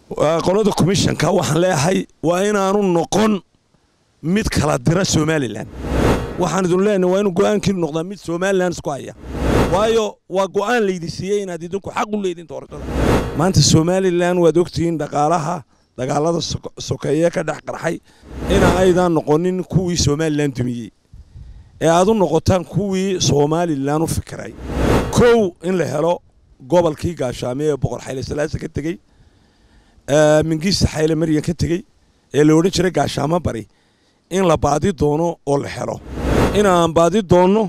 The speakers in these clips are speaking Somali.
qolada commishanka waxaan leeyahay waa inaanu noqon mid kala dira somalilan waxaan idin leenahay waa inuu go'aankiinu noqdaa mid somalilan isku haya waayo waa go'aan laydi siiyey inaad idinku xaq u leedin doorashada maanta somalilan waad ogtihiin dhaqaalaha dagaalada sokeeye ka dhex qarxay ina aydan noqonin kuwii somalilan dumiyey ee aad u noqotaan kuwii somalilan u fikiray kow in la helo gobolkii gaashaame ee boqor xayle salaasa ka tegey mingiista xayle maryan ka tegey ee la odhan jiray gaashaamo bari in la baadi doono oo la helo inaan baadi doonno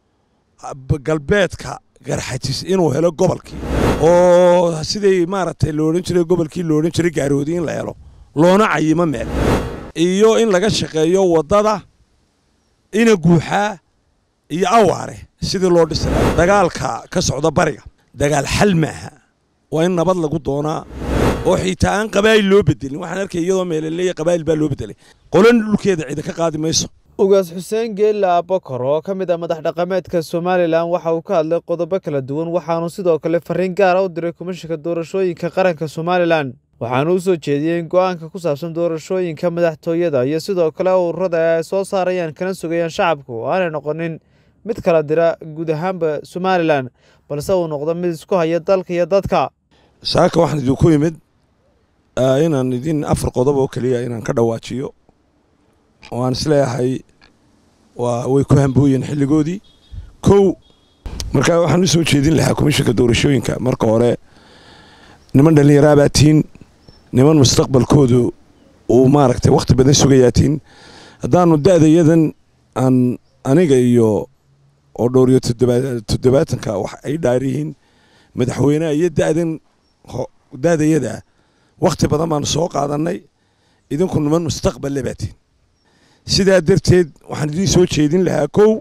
galbeedka garxajis inuu helo gobolkii oo siday maaragtay la odhan jiray gobolkii la odhan jiray gaaroodi in la helo loona cayimo meel iyo in laga shaqeeyo waddada ina guuxaa iyo awaare sidii loo dhisi lahaa dagaalka ka socda bariga dagaal xal maaha waa in nabad lagu doonaa oo xitaa aan qabaa'il loo bedelin waxaan arkay iyadoo meelaleeya qabaa'il baa loo bedelay qolan dhulkeeda cida ka qaadi mayso ugaas xuseen geella abakor oo ka mid ah madax dhaqameedka somalilan waxa uu ka hadlay qodobo kala duwan waxaanu sidoo kale fariin gaara u diray komishanka doorashooyinka qaranka somalilan waxaanu u soo jeediyey in go'aanka ku saabsan doorashooyinka madaxtooyada iyo sidoo kale ururada ay soo saarayaan kana sugayaan shacabku oo aanay noqonin mid kala dira guud ahaanba somalilan balse uu noqdo mid isku haya dalka iyo dadka saaka waxaan idinku yimid inaan idin afar qodob oo keliya inaan ka dhawaajiyo oo aan isleeyahay waa way ku hambooyeen xilligoodii kow markaa waxaan u soo jeedin lahaa komishanka doorashooyinka marka hore niman dhallinyaraabaad tihiin niman mustaqbalkoodu uu maaragtay wakhti badan sugayaa tihiin haddaanu da'dayadan aan aniga iyo oo dhowriyo toddobaatanka wax ay dhaar yihiin madaxweyneha iyo da'dan da'dayadaa wakhti badan baanu soo qaadannay idinku niman mustaqballe baa tihiin sidaa darteed waxaan idiin soo jeedin lahaa kow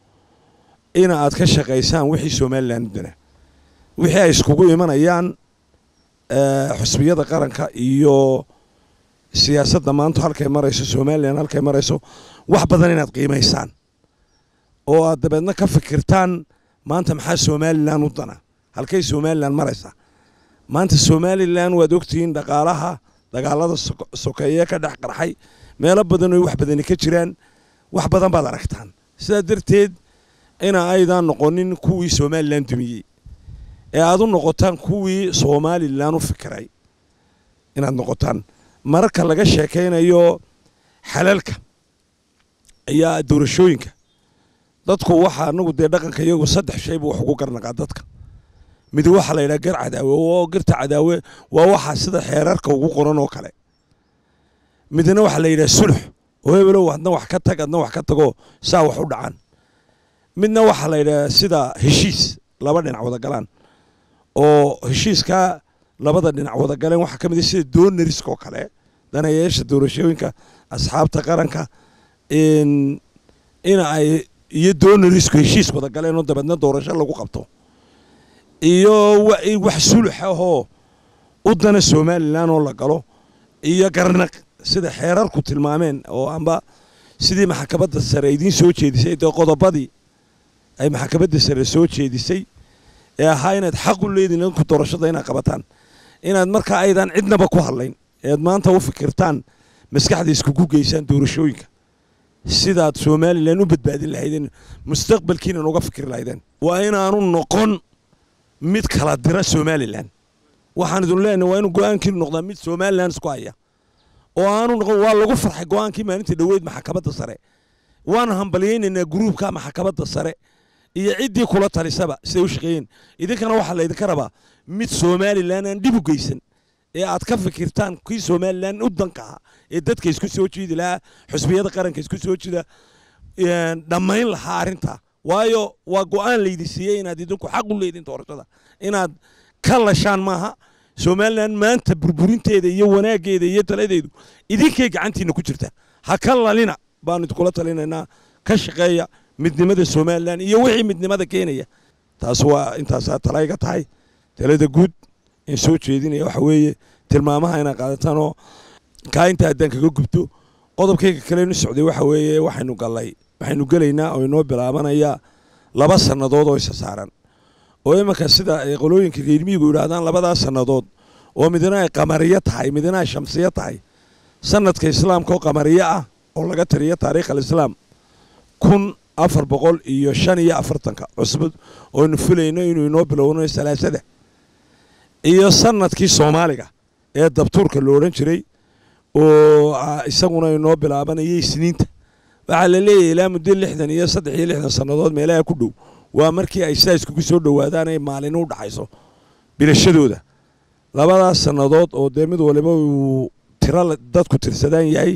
ina aad ka shaqaysaan wixii somalilan dana wixii ay iskugu imanayaan xusbiyada qaranka iyo siyaasadda maanta halkay marayso somalilan halkay marayso wax badan inaad qiimaysaan oo aad dabeedna ka fikirtaan maanta maxaa somalilan u dana halkay somalilan maraysaa maanta somalilan waad ogtihiin dhaqaalaha dagaalada sokeeye ka dhex qarxay meelo badan oo wax badani ka jiraan wax badan baad aragtaan sidaa darteed ina aydan noqonin kuwii somalilan dumiyey ee aad u noqotaan kuwii somalilan u fikiray inaad noqotaan mararka laga sheekaynayo xalalka iyo doorashooyinka dadku waxa anagu dee dhaqanka iyagu saddex shayba wax ugu garnaqaa dadka mid waxaa la yidhaha gar cadaawe oo garta cadaawe waa waxa sida xeerarka ugu qoran oo kale midna waxaa la yidhaha sulux oo hebelow adna wax ka tag adna wax ka tago saa wax u dhacaan midna waxaa la yidhaha sida heshiis laba dhinac wada galaan oo heshiiskaa labada dhinac wada galeen waxaa ka mid a sida doonariska oo kale danayaasha doorashooyinka asxaabta qaranka ina ay iyo doonarisku heshiis wada galeen oo dabeedna doorasho lagu qabto iyo wax sulux ahoo u dana somalilan oo la galo iyo garnaq sida xeerarku tilmaameen oo amba sidii maxkamadda sare idiin soo jeedisay dee qodobadii ay maxkamadda sare soo jeedisay ee ahaa inaad xaq u leediin idinku doorashada inaad qabataan inaad markaa aydan cidnaba ku hadlayn ead maanta u fikirtaan maskaxda iskugu geysaan doorashooyinka sidaad somalilan u badbaadin lahaydeen mustaqbalkiinan uga fikri lahaydeen waa inaanu noqon mid kala dira somalilan waxaan idin leenahay waa inuu go'aankiinu noqdaa mid somalilan isku haya oo aanu noqon waa lagu farxay go'aankii maalintii dhoweyd maxkamadda sare waana hambalyaynaynaa gruubka maxkamadda sare iyo ciddii kula talisaba siday u shaqeeyeen idinkana waxaa laydinka rabaa mid somalilan aan dhib u geysan ee aad ka fikirtaan kii somalilan u danka ahaa ee dadka isku soo jiidi lahaa xusbiyada qaranka isku soo jida dhammayn lahaa arrintaa waayo waa go'aan laydi siiyey inaad idinku xaq u leedin doorashada inaad ka lashaan maaha somalilan maanta burburinteeda iyo wanaaggeeda iyo taladeedu idinkay gacantiina ku jirta ha ka lalina baanu idinkula talinaynaa ka shaqeeya midnimada somalilan iyo wixii midnimada keenaya taas waa intaasaa talayga tahay talada guud in soo jeedinaya waxa weeye tilmaamaha inaad qaadataan oo kaa inta haddaan kaga gubto qodobkayga kalenu socday waxa weeye waxaynu gallay waxaynu gelaynaa oo inoo bilaabanaya laba sannadood oo isa saaran oo imanka sida ay qolooyinka reermiyigu yidhaahdaan labadaas sannadood oo midna ay qamariyo tahay midna ay shamsiyo tahay sanadka islaamka oo qamariyo ah oo laga tiriyo taariikh alislaam kun afar boqol iyo shan iyo afartanka cusbad ooynu filayno inuu inoo bilowno salaasada iyo sanadkii soomaaliga ee dabtuurka lo odhan jiray oo isaguna inoo bilaabanaya isniinta waxaa la leeyahay ilaa muddo lixdan iyo saddex iyo lixdan sannadood meelaha ku dhow waa markii ay sidaa iskugu soo dhowaadaan ay maalin u dhaxayso bilashadooda labadaas sannadood oo dee mid waliba uu tiro dadku tirsadaan yahay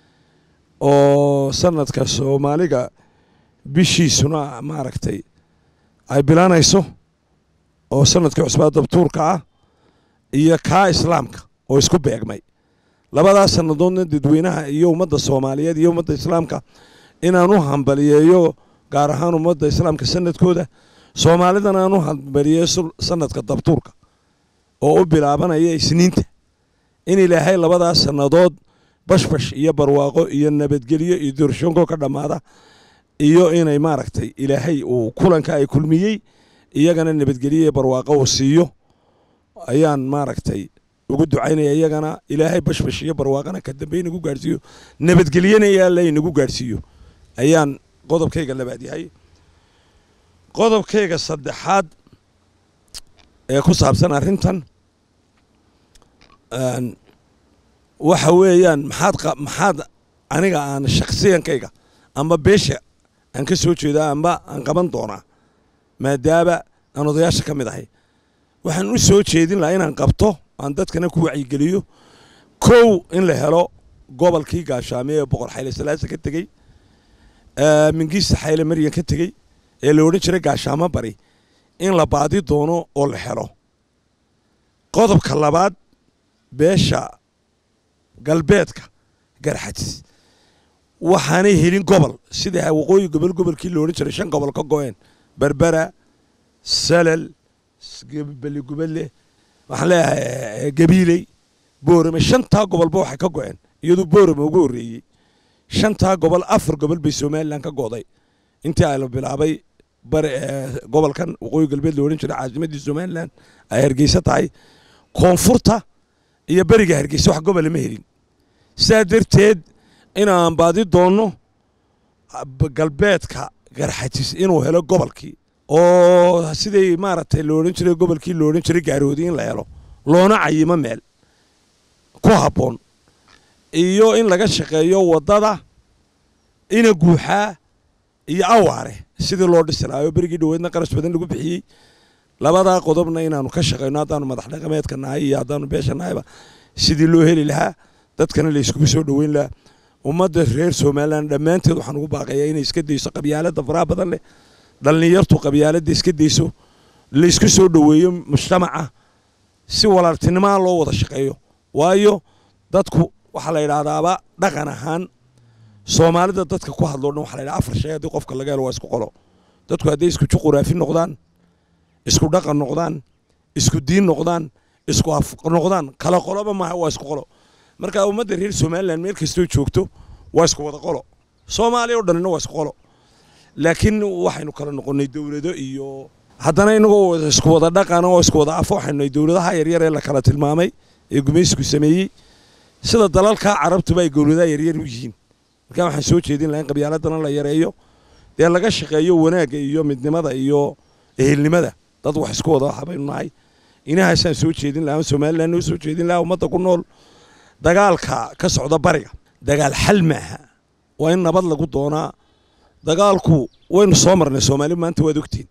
oo sanadka soomaaliga bishiisuna maaragtay ay bilaanayso oo sanadkii cusbaa dabtuurka ah iyo kaa islaamka oo isku beegmay labadaas sannadoodna dadweynaha iyo ummadda soomaaliyeed iyo ummadda islaamka inaan u hambaliyeeyo gaar ahaan ummadda islaamka sanadkooda soomaalidana aan u hambaliyeeyo sanadka dabtuurka oo u bilaabanaya isniinta in ilaahay labadaas sannadood bashbash iyo barwaaqo iyo nabadgelyo iyo doorshoonkoo ka dhammaada iyo inay maaragtay ilaahay uu kulanka ay kulmiyey iyagana nabadgelyo iyo barwaaqo uu siiyo ayaan maaragtay ugu ducaynaya iyagana ilaahay bashbash iyo barwaaqana ka dambe inagu gaadhsiiyo nabadgelyana yaalla inagu gaadhsiiyo ayaan qodobkayga labaad yahay qodobkayga saddexaad ee ku saabsan arrintan waxa weeyaan maxaad maxaad aniga aan shakhsiyankayga amba beesha aan ka soo jeedaa amba aan qaban doonaa maadaama aan odayaasha ka mid ahay waxaan u soo jeedin lahaa inaan qabto aan dadkana ku wacyigeliyo kow in la helo gobolkii gaashaame ee boqor xayle salaasa ka tegey mingiista xayle maryan ka tegey ee la odhan jiray gaashaamo bari in la baadi doono oo la helo qodobka labaad beesha galbeedka garxadis waxaanay helin gobol sida waqooyi gobol gobolkii la odhan jiray shan gobol ka go-een berbera salal beligubadle waxaan leeyahay gabiiley boorame shantaa gobolba waxay ka go-een iyadoo boorame ugu horreeyey shantaa gobol afar gobol bay somalilan ka go'day intii ay la bilaabay bari gobolkan waqooyi galbeed la odhan jiray caasimaddii somalilan ay hargeysa tahay koonfurta iyo beriga hargeysa wax gobola ma helin sidaa darteed inaan baadi doonno galbeedka garxajis inuu helo gobolkii oo siday maaragtay la odhan jiray gobolkii la odhan jiray gaaroodi in la helo loona cayimo meel ku habboon iyo in laga shaqeeyo waddada ina guuxaa iyo awaare sidii loo dhisi lahayo berigii dhoweedna qarash badan lagu bixiyey labadaa qodobna inaanu ka shaqayno haddaanu madax dhaqameedka nahay iyo haddaanu beesha nahayba sidii loo heli lahaa dadkana la iskugu soo dhoweyn lahaa ummadda reer somalilan dhammaanteed waxaan ugu baaqayaa inay iska dayso qabyaaladda faraha badan leh dhallinyartu qabyaaladda iska dayso laysku soo dhoweeyo mujtamaca si walaaltinimaa loo wada shaqeeyo waayo dadku waxaa la yidhaahdaaba dhaqan ahaan soomaalida dadka ku hadloo dhan waxa la yidhaha afar shay haddii qofka laga helo waa isku qolo dadku hadday isku juquraafi noqdaan isku dhaqan noqdaan isku diin noqdaan isku af noqdaan kala qoloba maaha waa isku qolo marka ummadda reer somalilan meel kastoo joogto waa isku wada qolo soomaaliya o dhanina waa isku qolo laakiin waxaynu kala noqonnay dowlado iyo haddana inagoo isku wada dhaqan oo isku wada afo waxaynu nahay dowladaha yaryar ee la kala tilmaamay ee gumaysku sameeyey sida dalalka carabtuba ay dowladaha yaryar u yihiin markaa waxaan soo jeedin laha in qabyaaladana la yareeyo dee laga shaqeeyo wanaagga iyo midnimada iyo ehelnimada dad wax isku wada waxa baynu nahay inahaasaan soo jeedin lahaa somalilan noo soo jeedin lahaa ummadda ku nool dagaalka ka socda bariga dagaal xal maaha waa in nabad lagu doonaa dagaalku waynu soo marnay soomaali maanta waad ogtiin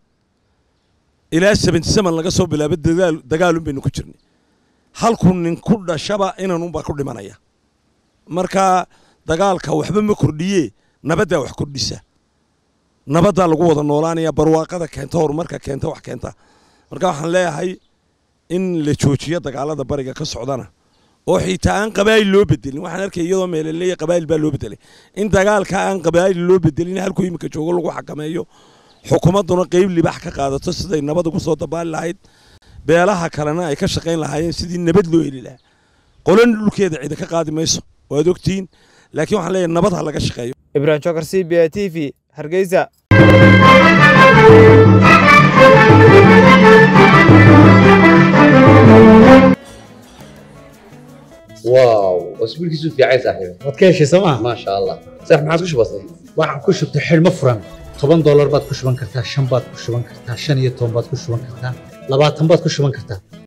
ilaa seventy seven laga soo bilaabo dagaal dagaalun baynu ku jirnay halku nin ku dhashaba inanunbaa ku dhimanaya marka dagaalka waxba ma kordhiye nabaddaa wax kordhisa nabaddaa lagu wada noolaanaya barwaaqada keenta horumarka keenta wax keenta marka waxaan leeyahay in la joojiyo dagaalada bariga ka socdana oo xitaa aan qabaa'il loo bedelin waxaan arkay iyadoo meelaleeya qabaa'il baa loo bedelay in dagaalka aan qabaa'il loo bedelin halkuu iminka joogo lagu xakameeyo xukuumadduna qeyb libax ka qaadato siday nabad ugu soo dabaali lahayd beelaha kalena ay ka shaqayn lahaayeen sidii nabad loo heli lahaa qolan dhulkeeda cida ka qaadi mayso waad ogtihiin laakiin waxaan leeyahay nabad ha laga shaqeeyo ibrahim jokar c b a t v hargeysa واو اسبوع كيسو في عايز صاحبي waad ka heshay sooma ما شاء الله صح ما عادش بسيط waxaan ku shubtay xidhmo furan toban doolar baad ku shuban kartaa shan baad ku shuban kartaa shan iyo toban baad ku shuban kartaa labaatan baad ku shuban kartaa